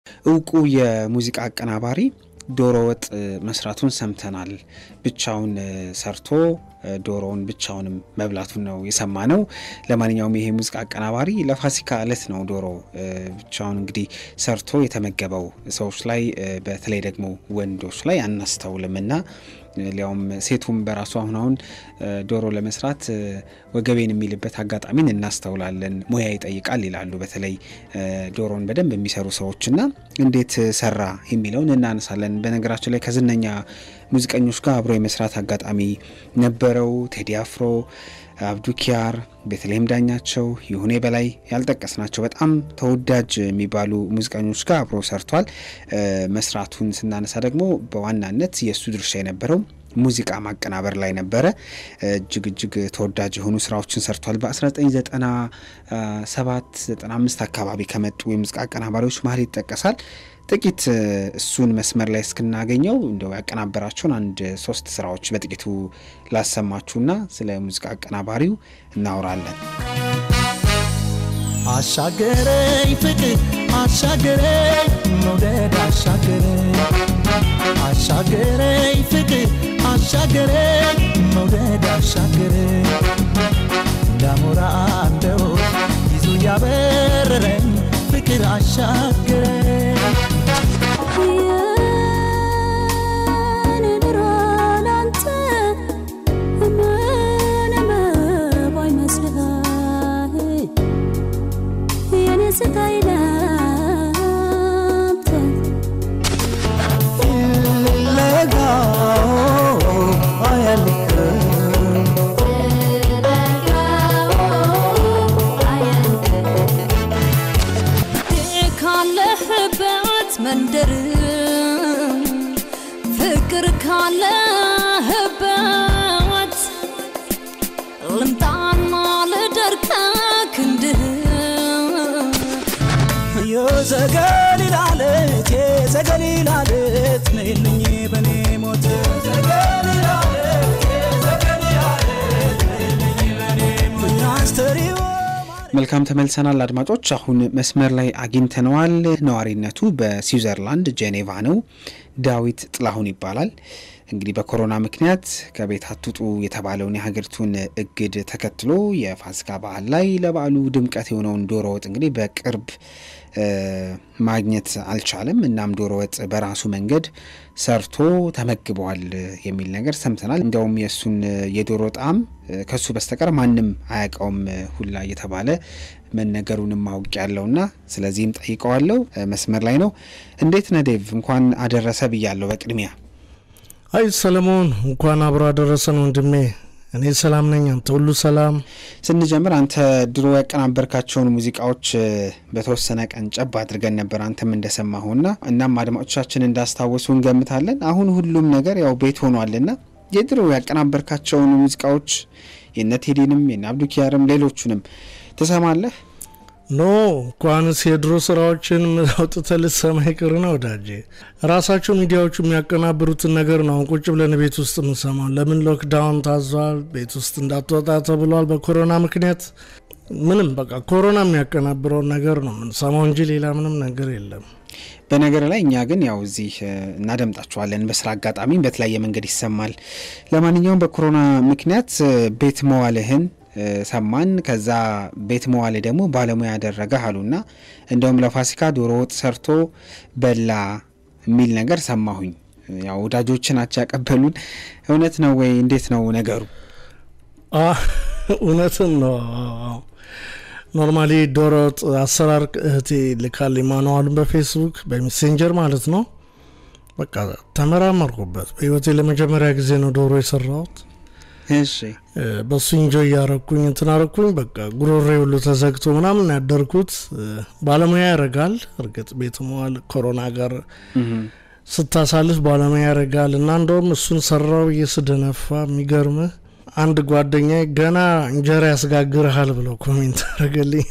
እውቁ የሙዚቃ አቀናባሪ ዶሮ ወጥ መስራቱን ሰምተናል። ብቻውን ሰርቶ ዶሮውን ብቻውንም መብላቱን ነው የሰማ ነው። ለማንኛውም ይሄ ሙዚቃ አቀናባሪ ለፋሲካ እለት ነው ዶሮ ብቻውን እንግዲህ ሰርቶ የተመገበው። ሰዎች ላይ በተለይ ደግሞ ወንዶች ላይ አናስተውልም እና ሊያውም ሴቱም በራሱ አሁን አሁን ዶሮ ለመስራት ወገቤን የሚልበት አጋጣሚን እናስተውላለን። ሙያ ይጠይቃል ይላሉ። በተለይ ዶሮን በደንብ የሚሰሩ ሰዎችና እንዴት ሰራ የሚለውን እናነሳለን። በነገራችን ላይ ከዝነኛ ሙዚቀኞች ጋር አብሮ የመስራት አጋጣሚ ነበረው። ቴዲ አፍሮ፣ አብዱኪያር፣ ቤተልሔም ዳኛቸው፣ ይሁኔ በላይ ያልጠቀስናቸው በጣም ተወዳጅ የሚባሉ ሙዚቀኞች ጋር አብሮ ሰርቷል። መስራቱን ስናነሳ ደግሞ በዋናነት የእሱ ድርሻ የነበረው ሙዚቃ ማቀናበር ላይ ነበረ። እጅግ እጅግ ተወዳጅ የሆኑ ስራዎችን ሰርቷል። በ1997 95 አካባቢ ከመጡ የሙዚቃ አቀናባሪዎች መሀል ይጠቀሳል። ጥቂት እሱን መስመር ላይ እስክናገኘው እንደው ያቀናበራቸውን አንድ ሶስት ስራዎች በጥቂቱ ላሰማችሁና ስለ ሙዚቃ አቀናባሪው እናወራለን። አሻገረኝ ፍቅር አሻገረኝ መውደድ አሻገረኝ አሻገረኝ ፍቅር አሻገረኝ መውደድ አሻገረኝ እንዳሞራ እንደው ይዞ ያበረረኝ ፍቅር አሻገረኝ መንደር ፍቅር ካለህበት ልምጣና ልደርቅ ክንድህ የዘገሊላለት የዘገሊላለት ነይልኝ በኔ ሞት መልካም ተመልሰናል አድማጮች። አሁን መስመር ላይ አግኝተነዋል። ነዋሪነቱ በስዊዘርላንድ ጄኔቫ ነው። ዳዊት ጥላሁን ይባላል። እንግዲህ በኮሮና ምክንያት ከቤት አትውጡ የተባለውን የሀገሪቱን እግድ ተከትሎ የፋሲካ በዓል ላይ ለበዓሉ ድምቀት የሆነውን ዶሮ ወጥ እንግዲህ በቅርብ ማግኘት አልቻለም። እናም ዶሮ ወጥ በራሱ መንገድ ሰርቶ ተመግበዋል የሚል ነገር ሰምተናል። እንዲያውም የእሱን የዶሮ ጣዕም ከሱ በስተቀር ማንም አያውቀውም ሁላ እየተባለ መነገሩንም ማውቅ ያለውና ስለዚህም ጠይቀዋለሁ። መስመር ላይ ነው። እንዴት ነህ ዴቭ? እንኳን አደረሰ ብያለሁ በቅድሚያ አይ ሰለሞን እንኳን አብሮ አደረሰን ወንድሜ። እኔ ሰላም ነኝ፣ አንተ ሁሉ ሰላም? ስንጀምር አንተ ድሮ ያቀናበርካቸውን ሙዚቃዎች በተወሰነ ቀን ጨብ አድርገን ነበር አንተም እንደሰማሁና እናም አድማጮቻችን እንዳስታወሱ እንገምታለን። አሁን ሁሉም ነገር ያው ቤት ሆኗልና የድሮ ያቀናበርካቸውን ሙዚቃዎች የነ ቴዲንም የነ አብዱኪያርም ሌሎቹንም ትሰማለህ? ኖ እንኳንስ የድሮ ስራዎችን አውጥተህ ልትሰማ ይቅር ነው ወዳጄ። ራሳቸው ሚዲያዎቹ የሚያቀናብሩትን ነገር ነው አሁን ቁጭ ብለን ቤት ውስጥ የምንሰማው። ለምን ሎክዳውን ታዟል፣ ቤት ውስጥ እንዳትወጣ ተብሏል በኮሮና ምክንያት። ምንም በቃ ኮሮና የሚያቀናብረውን ነገር ነው የምንሰማው እንጂ ሌላ ምንም ነገር የለም። በነገር ላይ እኛ ግን ያው እዚህ እናደምጣችኋለን። በስራ አጋጣሚ በተለያየ መንገድ ይሰማል። ለማንኛውም በኮሮና ምክንያት ቤት መዋልህን ሰማን። ከዛ ቤት መዋል ደግሞ ባለሙያ ያደረገህ አሉና እንደውም ለፋሲካ ዶሮ ወጥ ሰርቶ በላ የሚል ነገር ሰማሁኝ። ያው ወዳጆች ናቸው ያቀበሉን። እውነት ነው ወይ? እንዴት ነው ነገሩ? እውነትን ነው። ኖርማሊ ዶሮ ወጥ አሰራር እህቴ ልካልኝ ማንዋሉን በፌስቡክ በሜሴንጀር ማለት ነው። በቃ ተመራመርኩበት። በህይወቴ ለመጀመሪያ ጊዜ ነው ዶሮ የሰራሁት። እሺ በሱ እንጆ እያረኩኝ እንትን አረኩኝ። በቃ ጉሮሬ ሁሉ ተዘግቶ ምናምን ያደርኩት ባለሙያ ያደርጋል። እርግጥ ቤት መዋል ኮሮና ጋር ስታሳልፍ ባለሙያ ያደርጋል እና እንደውም እሱን ሰራው እየስደነፋ የሚገርምህ አንድ ጓደኛ ገና እንጀራ ያስጋግርሃል ብለው ኮሜንት አደረገልኝ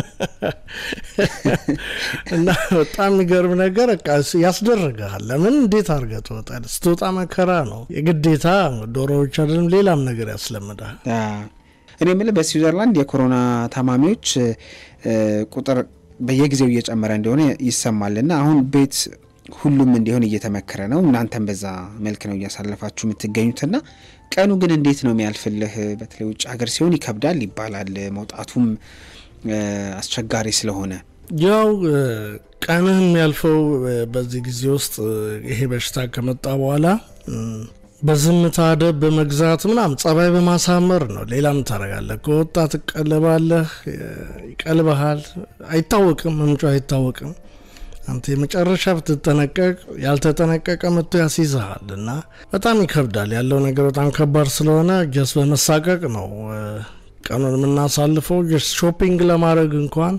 እና በጣም የሚገርም ነገር በቃ ያስደርግሃል። ለምን እንዴት አድርገህ ትወጣለህ? ስትወጣ መከራ ነው የግዴታ ዶሮዎች አይደለም ሌላም ነገር ያስለምዳል። እኔ የምልህ በስዊዘርላንድ የኮሮና ታማሚዎች ቁጥር በየጊዜው እየጨመረ እንደሆነ ይሰማልና አሁን ቤት ሁሉም እንዲሆን እየተመከረ ነው። እናንተም በዛ መልክ ነው እያሳለፋችሁ የምትገኙትና ቀኑ ግን እንዴት ነው የሚያልፍልህ? በተለይ ውጭ ሀገር ሲሆን ይከብዳል ይባላል፣ መውጣቱም አስቸጋሪ ስለሆነ ያው ቀንህ የሚያልፈው በዚህ ጊዜ ውስጥ ይሄ በሽታ ከመጣ በኋላ በዝምታ ደብ በመግዛት ምናምን ጸባይ በማሳመር ነው። ሌላም ታደርጋለህ። ከወጣ ትቀለባለህ፣ ይቀልበሃል። አይታወቅም፣ ምንጩ አይታወቅም። አንተ የመጨረሻ ብትጠነቀቅ ያልተጠነቀቀ መጥቶ ያስይዝሃል እና በጣም ይከብዳል። ያለው ነገር በጣም ከባድ ስለሆነ ጀስ በመሳቀቅ ነው ቀኑን የምናሳልፈው። ጀስ ሾፒንግ ለማድረግ እንኳን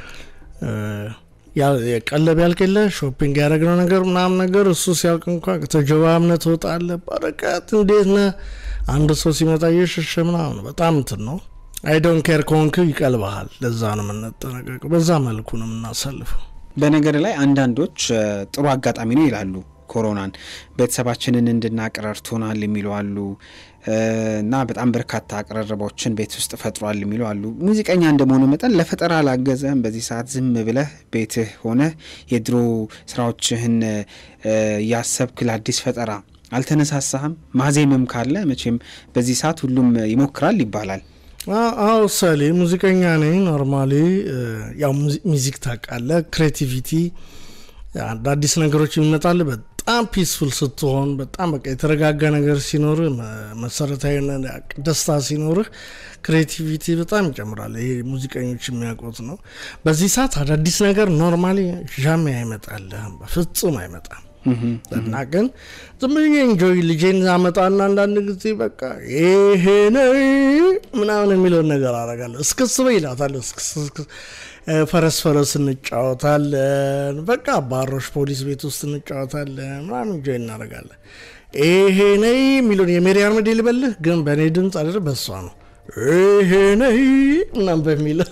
ቀለብ ያልቅለ ሾፒንግ ያደረግነው ነገር ምናምን ነገር እሱ ሲያልቅ እንኳን ተጀባምነህ ትወጣለህ። በርቀት እንዴት ነህ? አንድ ሰው ሲመጣ እየሸሸ ምናምን በጣም እንትን ነው። አይዶን ኬር ከሆንክ ይቀልበሃል። ለዛ ነው የምንጠነቀቀው። በዛ መልኩ ነው የምናሳልፈው። በነገር ላይ አንዳንዶች ጥሩ አጋጣሚ ነው ይላሉ። ኮሮናን ቤተሰባችንን እንድናቅ ረድቶናል የሚሉ አሉ እና በጣም በርካታ አቅረረቦችን ቤት ውስጥ ፈጥሯል የሚሉ አሉ። ሙዚቀኛ እንደመሆኑ መጠን ለፈጠራ አላገዘህም? በዚህ ሰዓት ዝም ብለህ ቤትህ ሆነህ የድሮ ስራዎችህን እያሰብክ ለአዲስ ፈጠራ አልተነሳሳህም? ማዜምም ካለ መቼም በዚህ ሰዓት ሁሉም ይሞክራል ይባላል። አዎ ሰሌ ሙዚቀኛ ነኝ። ኖርማሊ ያው ሚዚክ ታውቃለህ፣ ክሬቲቪቲ አዳዲስ ነገሮች የሚመጣል በጣም ፒስፉል ስትሆን በጣም በቃ የተረጋጋ ነገር ሲኖርህ መሰረታዊ ደስታ ሲኖርህ ክሬቲቪቲ በጣም ይጨምራል። ይሄ ሙዚቀኞች የሚያውቁት ነው። በዚህ ሰዓት አዳዲስ ነገር ኖርማሊ ዣሜ አይመጣልህም፣ በፍጹም አይመጣም። እና ግን ዝም ብዬ እንጆይ ልጄን አመጣና አንዳንድ ጊዜ በቃ ይሄ ነው ምናምን የሚለውን ነገር አረጋለሁ። እስክስ በይ እላታለሁ። ፈረስ ፈረስ እንጫወታለን። በቃ ባሮሽ ፖሊስ ቤት ውስጥ እንጫወታለን ምናምን እንጆይ እናደርጋለን። ይሄ ነይ የሚለውን የሜሪያን መዴ ልበልህ፣ ግን በእኔ ድምፅ አይደል በሷ ነው። ይሄ ነይ ምናምን በሚለው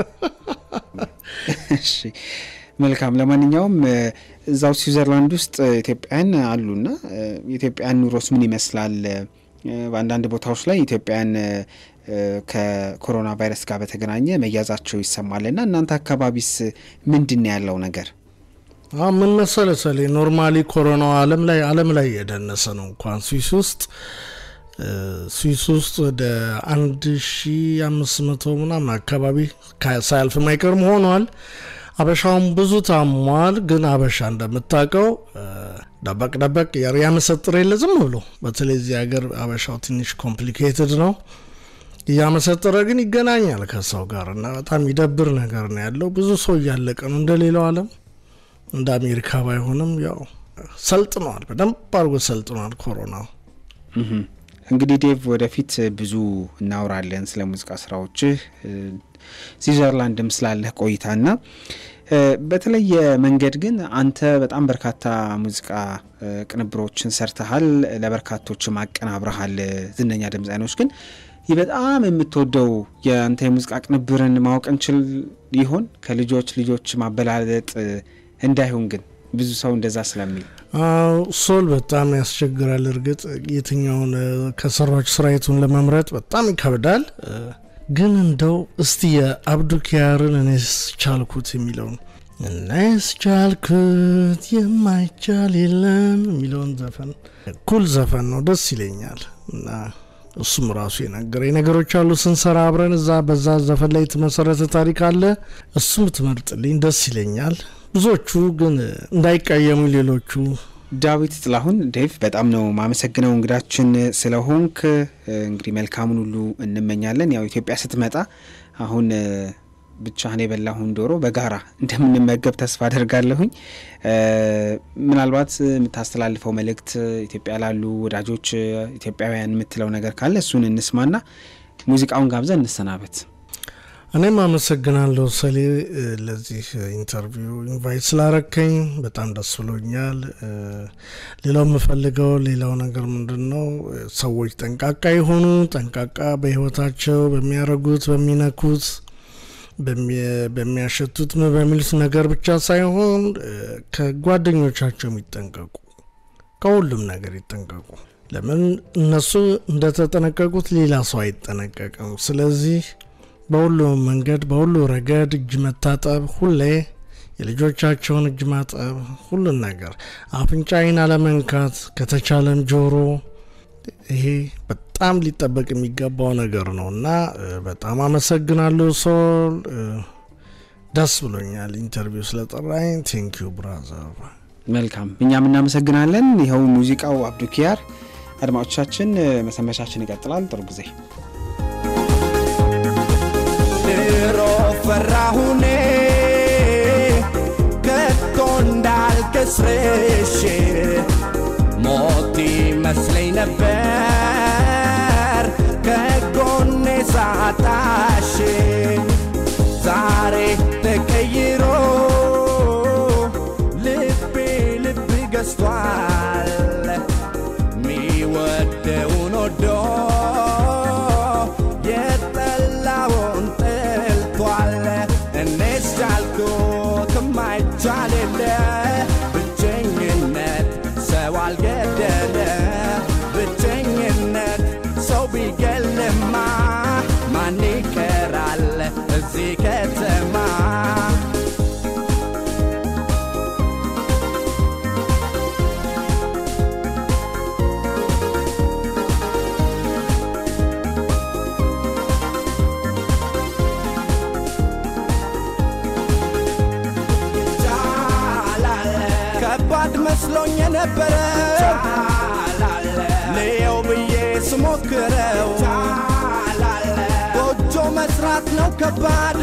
እሺ መልካም። ለማንኛውም እዛው ስዊዘርላንድ ውስጥ ኢትዮጵያውያን አሉና የኢትዮጵያን ኑሮስ ምን ይመስላል? በአንዳንድ ቦታዎች ላይ ኢትዮጵያውያን ከኮሮና ቫይረስ ጋር በተገናኘ መያዛቸው ይሰማልና እናንተ አካባቢስ ምንድን ነው ያለው ነገር? ምን መሰለ ሰሌ ኖርማሊ ኮሮናው አለም ላይ አለም ላይ የደነሰ ነው። እንኳን ስዊስ ውስጥ ስዊስ ውስጥ ወደ አንድ ሺ አምስት መቶ ምናምን አካባቢ ሳያልፍም አይቀርም ሆኗል። አበሻውን ብዙ ታሟል። ግን አበሻ እንደምታውቀው ደበቅ ደበቅ ያመሰጥር የለ ዝም ብሎ በተለይ እዚህ ሀገር አበሻው ትንሽ ኮምፕሊኬትድ ነው። እያመሰጠረ ግን ይገናኛል ከሰው ጋር እና በጣም ይደብር ነገር ነው ያለው። ብዙ ሰው እያለቀ ነው። እንደ ሌላው ዓለም እንደ አሜሪካ ባይሆንም ያው ሰልጥነዋል፣ በደንብ አድርጎ ሰልጥነዋል ኮሮናው። እንግዲህ ዴቭ ወደፊት ብዙ እናውራለን ስለ ሙዚቃ ስራዎችህ ስዊዘርላንድም ስላለህ ቆይታና በተለየ መንገድ ግን አንተ በጣም በርካታ ሙዚቃ ቅንብሮችን ሰርተሃል፣ ለበርካቶችም አቀናብረሃል። ዝነኛ ድምፃኖች ግን ይህ በጣም የምትወደው የአንተ የሙዚቃ ቅንብርን ማወቅ እንችል ይሆን? ከልጆች ልጆች ማበላለጥ እንዳይሆን ግን ብዙ ሰው እንደዛ ስለሚል ሶል በጣም ያስቸግራል። እርግጥ የትኛውን ከሰራች ስራይቱን ለመምረጥ በጣም ይከብዳል። ግን እንደው እስቲ የአብዱኪያርን እኔስ ቻልኩት የሚለውን እኔስ ቻልኩት የማይቻል የለም የሚለውን ዘፈን ኩል ዘፈን ነው፣ ደስ ይለኛል እና እሱም ራሱ የነገረኝ ነገሮች አሉ ስንሰራ አብረን እዛ በዛ ዘፈን ላይ የተመሰረተ ታሪክ አለ። እሱም ትመርጥልኝ ደስ ይለኛል። ብዙዎቹ ግን እንዳይቀየሙ ሌሎቹ ዳዊት ጥላሁን ዴቭ በጣም ነው ማመሰግነው እንግዳችን ስለሆንክ። እንግዲህ መልካሙን ሁሉ እንመኛለን። ያው ኢትዮጵያ ስትመጣ አሁን ብቻህን የበላሁን ዶሮ በጋራ እንደምንመገብ ተስፋ አደርጋለሁኝ። ምናልባት የምታስተላልፈው መልእክት ኢትዮጵያ ላሉ ወዳጆች ኢትዮጵያውያን የምትለው ነገር ካለ እሱን እንስማና ሙዚቃውን ጋብዘን እንሰናበት። እኔም አመሰግናለሁ ሰሌ ለዚህ ኢንተርቪው ኢንቫይት ስላረከኝ በጣም ደስ ብሎኛል። ሌላው የምፈልገው ሌላው ነገር ምንድን ነው፣ ሰዎች ጠንቃቃ የሆኑ ጠንቃቃ በህይወታቸው በሚያረጉት በሚነኩት በሚያሸቱት በሚሉት ነገር ብቻ ሳይሆን ከጓደኞቻቸው የሚጠንቀቁ ከሁሉም ነገር ይጠንቀቁ። ለምን እነሱ እንደተጠነቀቁት ሌላ ሰው አይጠነቀቅም። ስለዚህ በሁሉም መንገድ በሁሉ ረገድ እጅ መታጠብ ሁሌ የልጆቻቸውን እጅ ማጠብ ሁሉን ነገር አፍንጫይን አለመንካት ከተቻለም ጆሮ ይሄ በጣም ሊጠበቅ የሚገባው ነገር ነው እና እ፣ በጣም አመሰግናለሁ ሶል እ፣ ደስ ብሎኛል ኢንተርቪው ስለጠራኝ ቴንኪዩ ብራዘር መልካም እኛም እናመሰግናለን። ይኸው ሙዚቃው አብዱኪያር። አድማጮቻችን እ፣ መሰንበቻችን ይቀጥላል። ጥሩ ጊዜ ድሮ ፈራሁኔ ከቶ እንዳልከስርሽ ሞት ይመስለኝ ነበር ከጎኔ ሳጣሽ ዛሬ ተቀይሮ ልቤ ልብ ገዝቷል ሚወደውን ወዶ የጠላውን ጠልቷል። እኔስ ቻልኩት የማይቻል የለ ብቸኝነት ሰው አልገደለ ብቸኝነት ሰው ቢገልማ ማን ይቀራል እዚህ ከተማ ከባድ መስሎኝ የነበረ ልየው ብዬ ስሞክረው ጎጆ መስራት ነው ከባዶ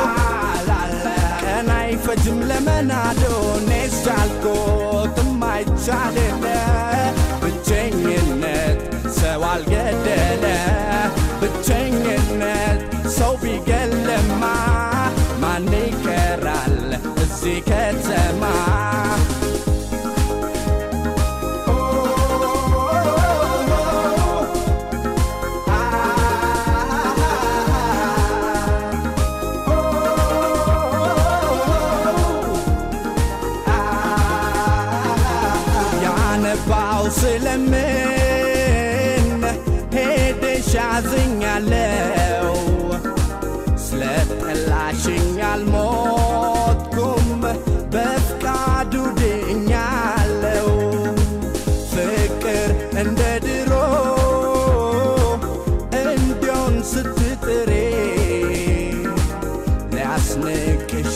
ቀን አይፈጅም ለመናዶ እኔስ ቻልኩት የማይቻል የለ ብቸኝነት ሰው አልገደለ ብቸኝነት ሰው ቢገልማ ማን ይቀራል እዚህ ከተማ ያነባው ስለምን ሄደሽ አዝኛለው ስለ ጠላሽኝ አልሞትኩም በፍቃዱ ድኛለው ፍቅር እንደ ድሮ እንዲሆን ስትጥሬ ሊያስንቅሽ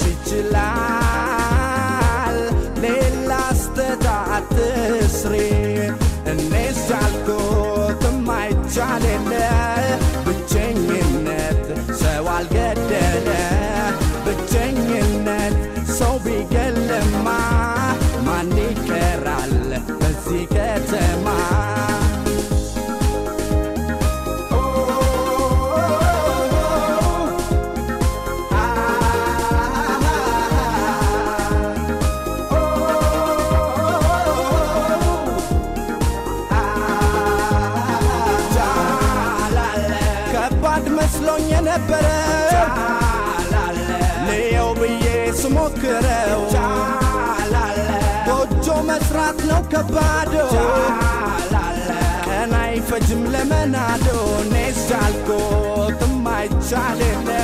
ይችላል ሌላ ስተት አትስሪ እኔስ ቻልኩት የማይቻል የለ ብቸኝነት ሰው አልገደለ ብቸኝነት ሰው ቢገልማ ማን ይቀራል በዚህ ከተማ ከባድ መስሎኝ የነበረ ልየው ብዬ ስሞክረው ጎጆ መስራት ነው ከባዶ ቀን አይፈጅም ለመናዶ እኔስ ቻልኩት የማይቻል የለ